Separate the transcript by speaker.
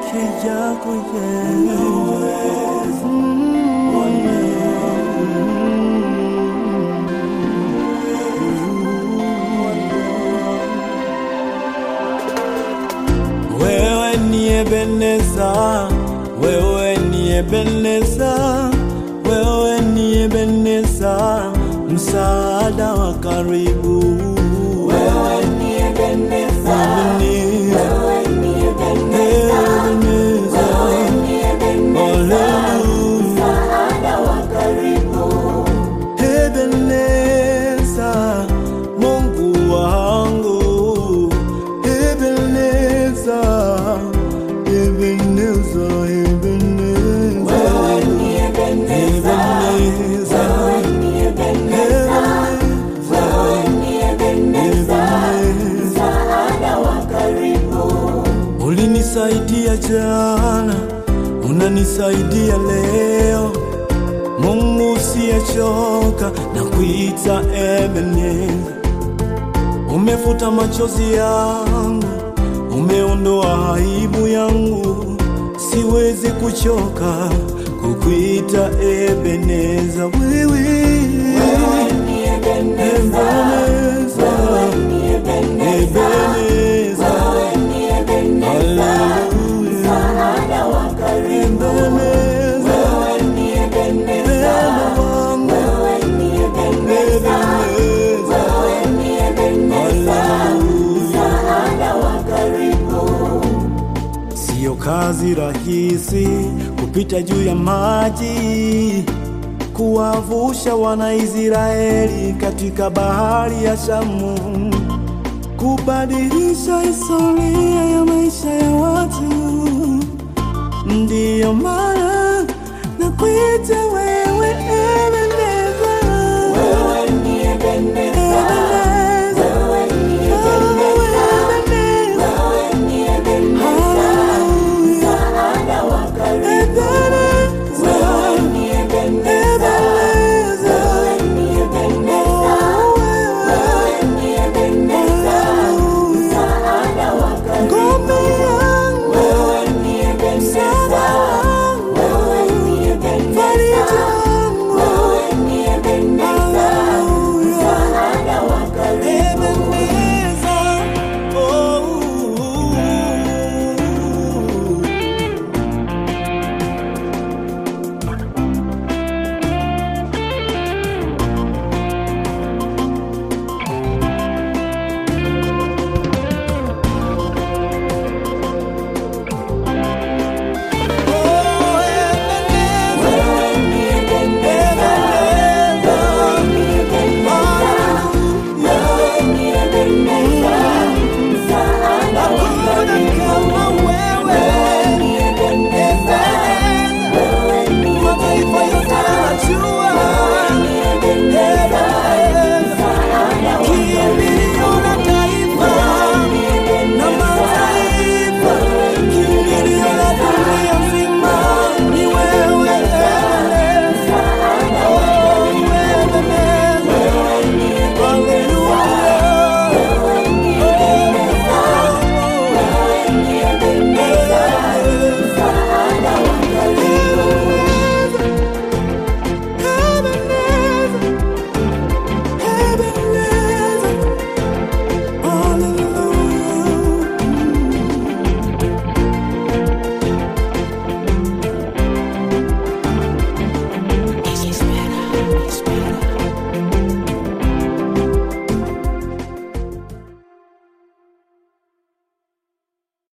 Speaker 1: peke yako Yesu. Wewe ni Ebeneza, wewe ni Ebeneza, wewe ni Ebeneza, msaada wa karibu.
Speaker 2: Wewe ni Ebeneza,
Speaker 1: Ebeneza,
Speaker 2: wewe ni Ebeneza,
Speaker 1: Ebeneza,
Speaker 2: wewe ni Ebeneza,
Speaker 1: haleluya.
Speaker 2: msaada wa karibu.
Speaker 1: Ebeneza, Mungu wangu. Ebeneza, Ebeneza, Ebeneza.
Speaker 2: Wewe ni Ebeneza,
Speaker 1: Ebeneza,
Speaker 2: wewe ni Ebeneza, wewe ni Ebeneza, msaada wa karibu.
Speaker 1: Ulinisaidia jana, unanisaidia leo. Mungu usiyechoka na kuita Ebeneza. Umefuta machozi yangu, umeondoa aibu yangu. Siwezi kuchoka kukuita Ebeneza. Wewe
Speaker 2: Wewe ni Ebeneza,
Speaker 1: Ebeneza,
Speaker 2: wewe ni Ebeneza,
Speaker 1: Ebeneza,
Speaker 2: wewe ni Ebeneza,
Speaker 1: haleluya.
Speaker 2: msaada wa karibu.
Speaker 1: Ebeneza,
Speaker 2: Wewe ni Ebeneza,
Speaker 1: Bwana wangu,
Speaker 2: wewe ni Ebeneza,
Speaker 1: Ebeneza,
Speaker 2: wewe ni Ebeneza,
Speaker 1: haleluya.
Speaker 2: msaada wa karibu.
Speaker 1: Siyo kazi rahisi kupita juu ya maji, kuwavusha Wanaisraeli katika bahari ya Shamu, kubadilisha historia ya maisha ya watu. Ndiyo maana